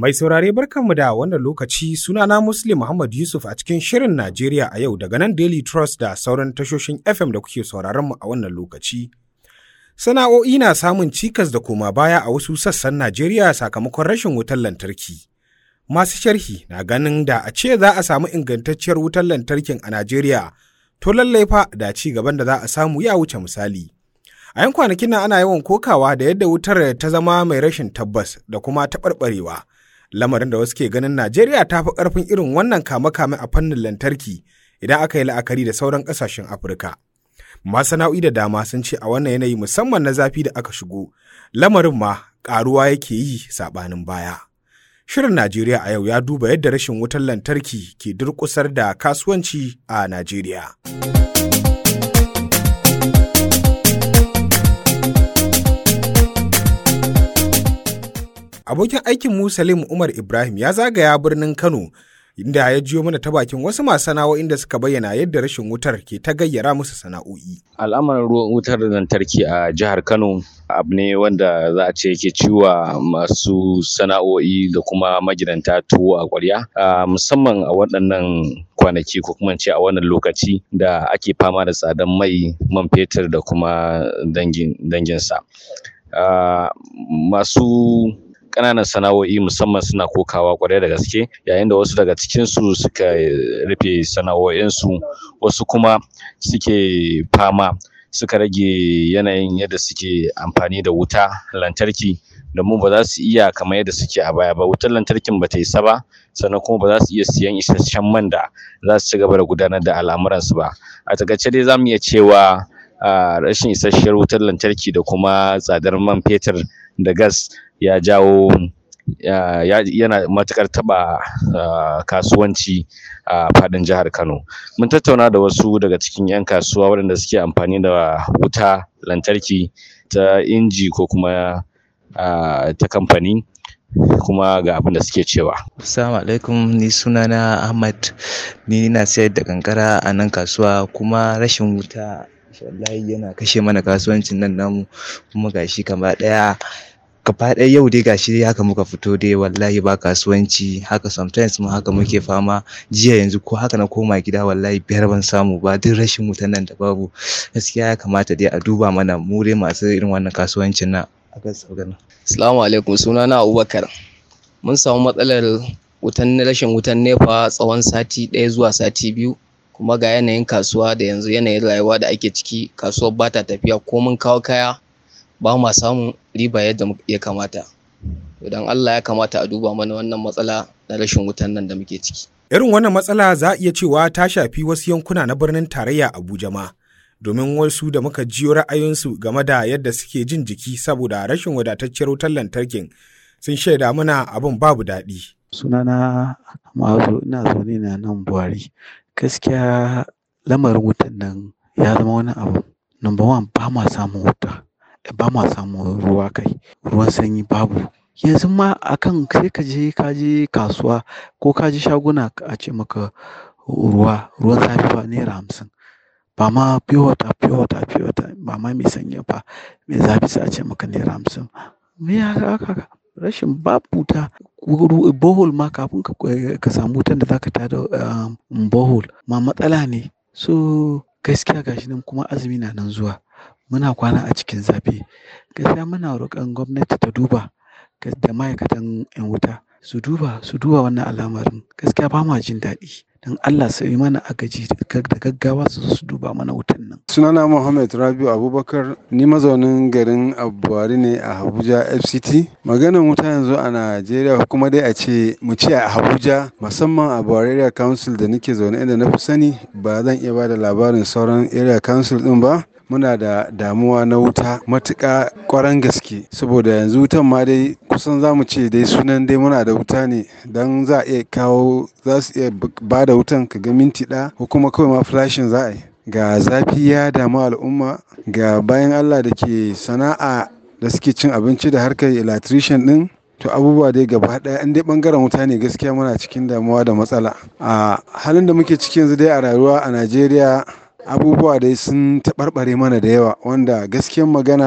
Mai saurare barkanmu da wannan lokaci sunana Muslim Muhammad Yusuf a cikin Shirin Najeriya a yau daga nan Daily Trust da sauran tashoshin FM da kuke sauraron mu a wannan lokaci. Sana'o'i na samun cikas da koma baya a wasu sassan Najeriya sakamakon rashin wutar lantarki. Masu sharhi na ganin da a ce za a samu ingantacciyar wutar lantarkin a Najeriya, to lallai fa da ci gaban da za a samu ya wuce misali. A yan kwanakin nan ana yawan kokawa da yadda wutar ta zama mai rashin tabbas da kuma taɓarɓarewa. Lamarin da wasu ke ganin Najeriya ta fi ƙarfin irin wannan kame-kame a fannin lantarki idan aka yi la'akari da sauran ƙasashen Afirka. Masana'o'i da dama sun ce a wannan yanayi musamman na zafi da aka shigo, lamarin ma ƙaruwa yake yi saɓanin baya. Shirin Najeriya a yau ya duba yadda rashin wutar lantarki ke durƙusar da kasuwanci a Najeriya. Abokin aikin mu Salim Umar Ibrahim ya zagaya birnin Kano inda ya jiyo mana ta bakin wasu masu sana'o'in da suka bayyana yadda rashin wutar ke ta gayyara musu sana'o'i. Al'amarin ruwan wutar lantarki a jihar Kano abu ne wanda za a ce yake ciwa masu sana'o'i da kuma magidanta tuwo a ƙwarya musamman a waɗannan kwanaki ko kuma ce a wannan lokaci da ake fama da tsadan mai man fetur da kuma dangin danginsa. Masu ƙananan sana'o'i musamman suna kokawa ƙwarai da gaske yayin da wasu daga cikinsu suka rufe sana'o'insu wasu kuma suke fama suka rage yanayin yadda suke amfani da wuta lantarki domin ba za su iya kamar yadda suke a baya ba wutar lantarkin ba ta isa ba sannan kuma ba za su iya siyan isasshen man da za su ci gaba da gudanar da al'amuransu ba a takaice dai za mu iya cewa rashin isasshiyar wutar lantarki da kuma tsadar man fetur da gas ya jawo yana matuƙar taɓa kasuwanci a faɗin jihar Kano. Mun tattauna da wasu daga cikin 'yan kasuwa waɗanda suke amfani da wuta lantarki ta inji ko kuma ta kamfani kuma ga abin da suke cewa. Assalamu alaikum ni sunana Ahmad ni na sayar da kankara a nan kasuwa kuma rashin wuta wallahi yana kashe mana kasuwancin nan namu kuma gashi gaba ɗaya gaba ɗaya yau dai gashi dai haka muka fito dai wallahi ba kasuwanci haka sometimes ma haka muke fama jiya yanzu ko haka na koma gida wallahi biyar ban samu ba duk rashin wutan nan da babu gaskiya ya kamata dai a duba mana mu dai masu irin wannan kasuwancin nan a gaskiya Assalamu alaikum sunana Abubakar mun samu matsalar wutan rashin wutan nefa tsawon sati ɗaya zuwa sati biyu kuma ga yanayin kasuwa da yanzu yanayin rayuwa da ake ciki kasuwar ba ta tafiya ko mun kawo kaya ba ma samun riba yadda ya kamata idan Allah ya kamata a duba mana wannan matsala na rashin wutan nan da muke ciki Irin wannan matsala za a iya cewa ta shafi wasu yankuna na birnin tarayya Abuja ma domin wasu da muka jiyo ra'ayinsu game da yadda suke jin jiki saboda rashin wadatacciyar wutar lantarkin sun shaida mana abin babu daɗi. Sunana Ma'azu ina zaune na nan Buhari gaskiya lamarin wutan nan ya zama wani abu number one ba ma samun wuta ba ma samun ruwa kai ruwan sanyi babu yanzu ma akan sai ka je ka je kasuwa ko ka je shaguna a ce maka ruwa ruwan zafi ba naira hamsin ba ma pure water pure water pure water ba ma mai sanyi ba mai zafi sai a ce maka naira hamsin me ya haka rashin babu wuta bohol ma kafin ka samu wutan da zaka tada bohol ma matsala ne so gaskiya gashi nan kuma azumi na nan zuwa muna kwana a cikin zafi gaskiya muna roƙon gwamnati ta duba da ma'aikatan 'yan wuta su duba su duba wannan al'amarin gaskiya ba ma jin daɗi don Allah su yi mana agaji da gaggawa su su duba mana wutan nan. Sunana Muhammad Rabiu Abubakar ni mazaunin garin Abuwari ne a Abuja FCT. Maganin wuta yanzu a Najeriya kuma dai a ce mu ce a Abuja musamman a Buwari Area Council da nake zaune inda na fi sani ba zan iya ba da labarin sauran area council din ba. muna da damuwa na wuta matuƙa ƙwaran gaske saboda yanzu wutan ma dai kusan za mu ce dai sunan dai muna da wuta ne don za a iya kawo za su iya ba da wutan ka ga minti ɗaya ko kuma kawai ma flashin za a yi ga zafi ya damu al'umma ga bayan allah da ke sana'a da suke cin abinci da harkar electrician ɗin to abubuwa dai gaba ɗaya in dai ɓangaren wuta ne gaskiya muna cikin damuwa da matsala a halin da muke ciki yanzu dai a rayuwa a najeriya abubuwa dai sun taɓarɓare mana da yawa wanda gaskiyan magana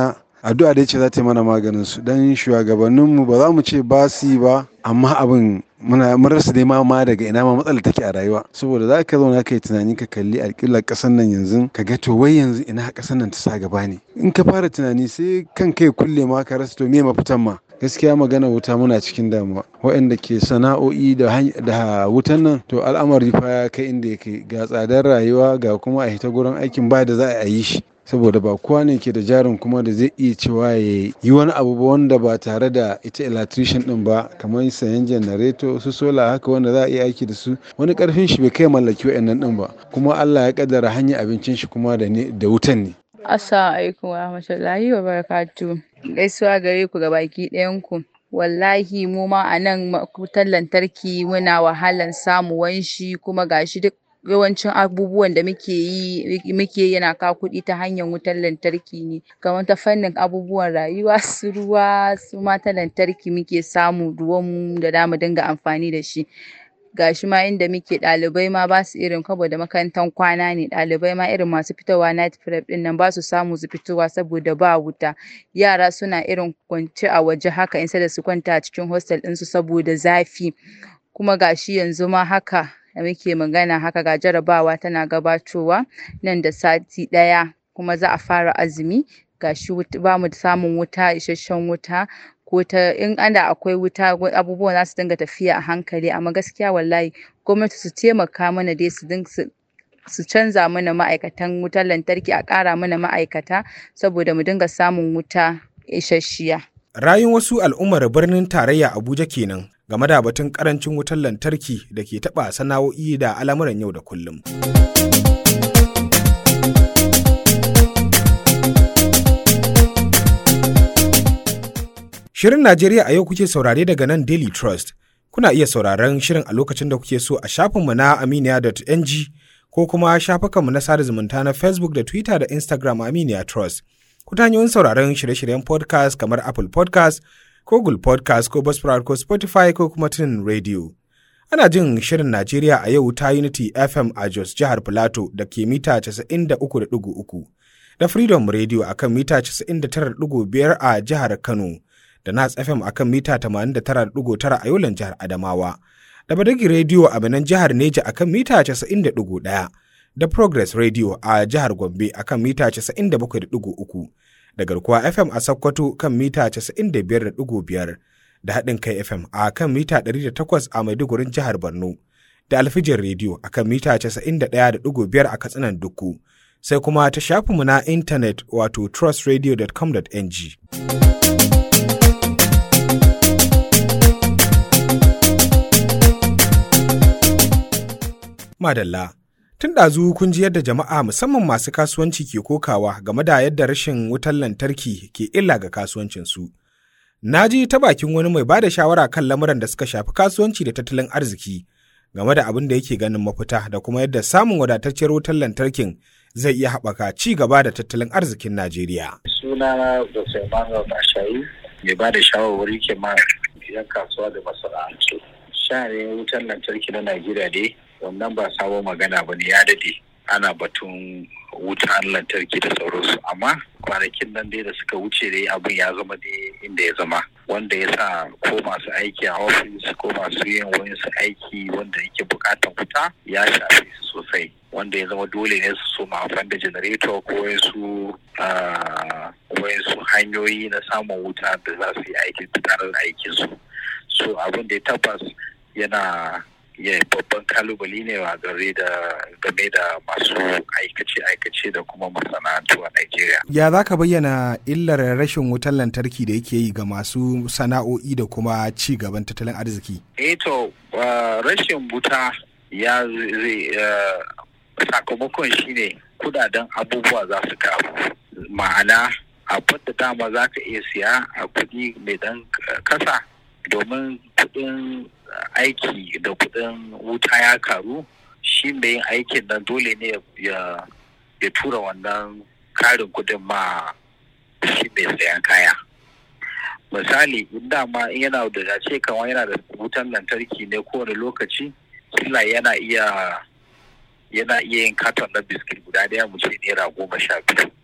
addu'a dai ce za ta yi mana maganin su dan shugabanninmu ba za mu ce ba su yi ba amma abin muna mun rasa dai ma ma daga ina ma matsala take a rayuwa saboda za ka zauna ka yi tunani ka kalli alƙiblar ƙasar nan yanzu ka ga to wai yanzu ina ƙasar nan ta sa gaba ne in ka fara tunani sai kan kai kulle ma ka rasa to me mafitan ma gaskiya magana wuta muna cikin damuwa waɗanda ke sana'o'i da da wutan nan to al'amari fa ya kai inda ya kai ga tsadar rayuwa ga kuma a hita gurin aikin ba da za a yi shi saboda ba kowa ne ke da jarin kuma da zai iya cewa ya yi wani abu ba wanda ba tare da ita electrician din ba kamar sayan janareto su sola haka wanda za a iya aiki da su wani karfin shi bai kai mallaki wa'annan din ba kuma Allah ya kaddara hanyar abincin shi kuma da da wutan ne Assalamu alaikum wa rahmatullahi wa barakatuh gaisuwa gare ku ga baki ɗayan ku wallahi mu ma a nan wutar lantarki muna wahalan samuwan shi kuma gashi duk yawancin abubuwan da muke yi muke yana kawo kuɗi ta hanyar wutar lantarki ne kamar ta fannin abubuwan rayuwa su ruwa su ma ta lantarki muke samu ruwan mu da zamu dinga amfani da shi gashi ma inda muke ɗalibai ma basu irin saboda makarantar kwana ne ɗalibai ma irin masu fitowa night prep ɗin nan basu samu su fitowa saboda ba wuta yara suna irin kwance a waje haka instead da su kwanta a cikin hostel ɗinsu saboda zafi kuma gashi yanzu ma haka da muke magana haka ga jarabawa tana gabatowa nan da sati ɗaya kuma za a fara azumi gashi bamu samun wuta isasshen wuta ko ta in ana akwai wuta abubuwan za su dinga tafiya a hankali amma gaskiya wallahi gwamnati su taimaka mana dai su su canza mana ma'aikatan wutar lantarki a ƙara mana ma'aikata saboda mu dinga samun wuta isasshiya. Rayun wasu al'ummar birnin tarayya Abuja kenan game da batun karancin wutar lantarki da ke taɓa sana'o'i da al'amuran yau da kullum. Shirin Najeriya a yau kuke saurare daga nan Daily Trust. Kuna iya sauraron shirin a lokacin da kuke so a shafinmu na aminiya.ng ko kuma shafukanmu na sada zumunta na Facebook da Twitter da Instagram Aminiya Trust. Ku ta hanyoyin sauraron shirye-shiryen podcast kamar Apple podcast ko Google podcast ko Buzzsprout ko Spotify ko kuma tunin radio. Ana jin shirin Najeriya a yau ta Unity FM a Jos jihar Filato da ke mita 93.3 da Freedom Radio a kan mita 99.5 a jihar Kano. da Nas FM a kan mita 89.9 a Yolan jihar Adamawa, da Badagi Radio a Benin jihar Neja a kan mita 90.1, da Progress Radio a jihar Gombe a kan mita 97.3, da Garkuwa FM a Sokoto kan mita 95.5, da Haɗin Kai FM a kan mita 108 a Maidugurin jihar Borno, da Alfijin Radio a kan mita 91.5 a Katsinan Dukku, sai kuma ta shafinmu na intanet wato trustradio.com.ng. Madalla. Tun ɗazu kun ji yadda jama'a musamman masu kasuwanci ke kokawa game da yadda rashin wutar lantarki ke illa ga kasuwancinsu. Na ji ta bakin wani mai ba da shawara kan lamuran da suka shafi kasuwanci da tattalin arziki game da abin da yake ganin mafita da kuma yadda samun wadatacciyar wutar lantarkin zai iya haɓaka ci gaba da tattalin arzikin Najeriya. Sunana Dr. Emmanuel Bashayi mai ba da shawarwari ke ma 'yan kasuwa da masana'antu. Share wutar lantarki na Najeriya dai wannan ba sabon magana ba ne ya dade ana batun wutan lantarki da sauransu amma kwanakin nan dai da suka wuce dai abin ya zama dai inda ya zama wanda ya sa ko masu aiki a ofis ko masu yin wayansu aiki wanda yake bukatan wuta ya shafe su sosai wanda ya zama dole ne su soma amfani da janareto ko wayansu wayansu hanyoyi na samun wuta da za su yi aikin gudanar da aikinsu so abin da ya tabbas yana ya babban kalubale ne a gare da game da masu aikace-aikace da kuma masana'antu a Najeriya. Ya za ka bayyana illar rashin wutar lantarki da yake yi ga masu sana'o'i da kuma ci gaban tattalin arziki? Eh to rashin wuta ya zai sakamakon shine kudaden abubuwa za su karu ma'ana abin da dama za ka iya siya a kuɗi mai dan kasa domin kuɗin aiki da kudin wuta ya karu shi mai yin aikin nan dole ne ya tura wannan karin kudin ma shi mai sayan kaya misali in dama in yana da ce kamar yana da wutan lantarki ne kowane lokaci kila yana iya yana iya yin katon na biskit guda daya mu ce naira goma sha biyu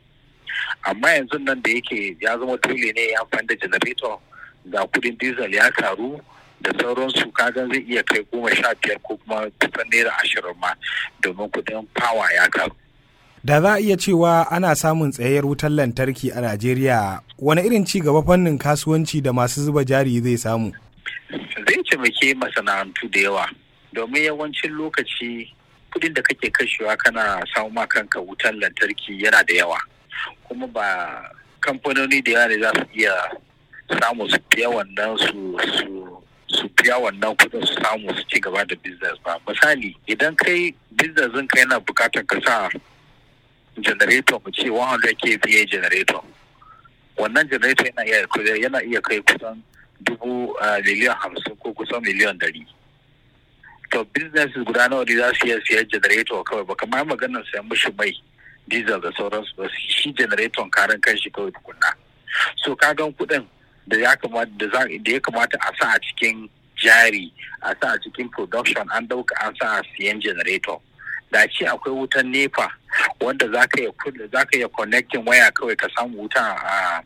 amma yanzu nan da yake ya zama dole ne ya amfani da generator ga kudin diesel ya karu da sauransu kagan zai iya kai goma sha biyar ko kuma kusan naira ashirin ma domin kudin power ya karu Da za a iya cewa ana samun tsayayyar wutar lantarki a Najeriya, wani irin ci gaba fannin kasuwanci da masu zuba jari zai samu? zai taimake masana'antu da yawa domin yawancin lokaci kudin da kake kashewa kana samu ma kanka wutar lantarki yana da yawa kuma ba kamfanoni da yawa ne za su iya samu su biya wannan su su su biya wannan kudin su samu su ci gaba da business ba misali idan kai business ɗinka yana bukatar ka sa generator mu ce 100 kVA generator wannan generator yana iya yana iya kai kusan dubu miliyan hamsin ko kusan miliyan dari to business guda nawa ne za su iya siyan generator kawai ba kamar maganar sayan mishi mai diesel da sauransu ba shi generator karan kanshi kawai tukunna so kagan kuɗin da ya kamata da ya kamata a sa a cikin jari a sa a cikin production an dauka an sa a siyan generator da ce akwai wutan nepa wanda za ka iya connecting waya kawai ka samu wuta a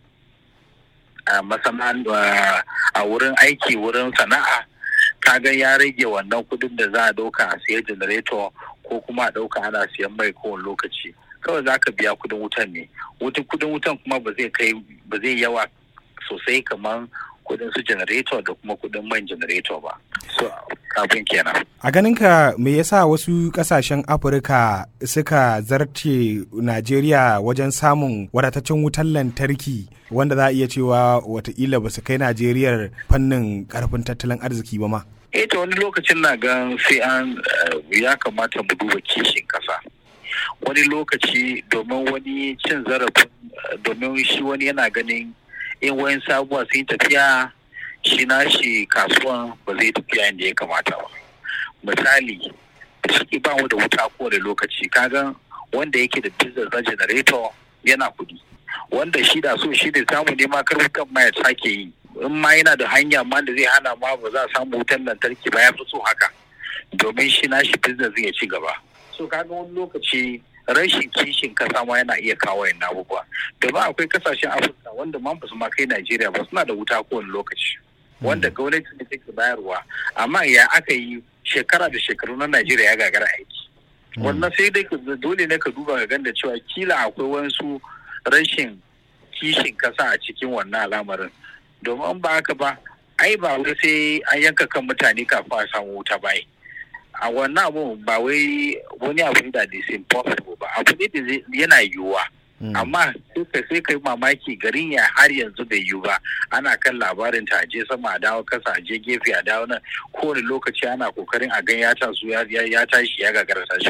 a masana'anta a wurin aiki wurin sana'a kaga ya rage wannan kudin da za a dauka a siya generator ko kuma a dauka ana siyan mai kowane lokaci kawai za ka biya kudin wutan ne kudin wutan kuma ba zai kai ba zai yawa sosai kamar kudin su generator da kuma kudin man generator ba so abin kenan a ganinka me yasa wasu kasashen afirka suka zarce najeriya wajen samun wadataccen wutar lantarki wanda za a iya cewa watakila ba su kai najeriyar fannin karfin tattalin arziki ba ma eh ta wani lokacin na gan sai an ya kamata mu duba kishin kasa wani lokaci domin wani cin zarafin domin shi wani yana ganin in wayan sabuwa sun tafiya shi nashi kasuwan ba zai tafiya inda ya kamata ba misali shi ba mu da wuta kowane lokaci kaga wanda yake da business na generator yana kudi wanda shi da so shi ne samu ne ma karfukan ma ya sake yi in ma yana da hanya ma da zai hana ma ba za a samu wutan lantarki ba ya fi so haka domin shi nashi business zai ci gaba so kaga wani lokaci rashin kishin kasa ma yana iya kawo yin abubuwa domin akwai kasashen afirka wanda ma ba su ma kai najeriya ba suna da wuta kowane lokaci wanda gwamnati ne take bayarwa amma ya aka yi shekara da shekaru na najeriya ya gagara aiki wannan sai dai dole ne ka duba ga ganda cewa kila akwai wasu rashin kishin kasa a cikin wannan al'amarin domin ba haka ba ai ba wai sai an yanka kan mutane kafin a samu wuta ba a wannan abu ba wai wani abu da is impossible ba abu ne da yana yiwuwa amma sai kai mamaki garin ya har yanzu bai yiwu ba ana kan labarin ta je sama a dawo kasa a je gefe a dawo nan kowane lokaci ana kokarin a gan ya tasu ya tashi ya gagara tashi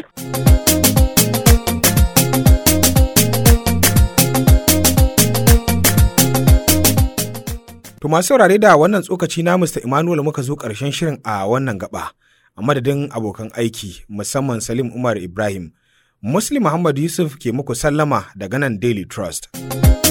To masu saurare da wannan tsokaci na Mr. Emmanuel muka zo ƙarshen shirin a wannan gaba. A madadin abokan aiki musamman Salim Umar Ibrahim, Muslim Muhammad Yusuf ke muku sallama daga nan Daily Trust.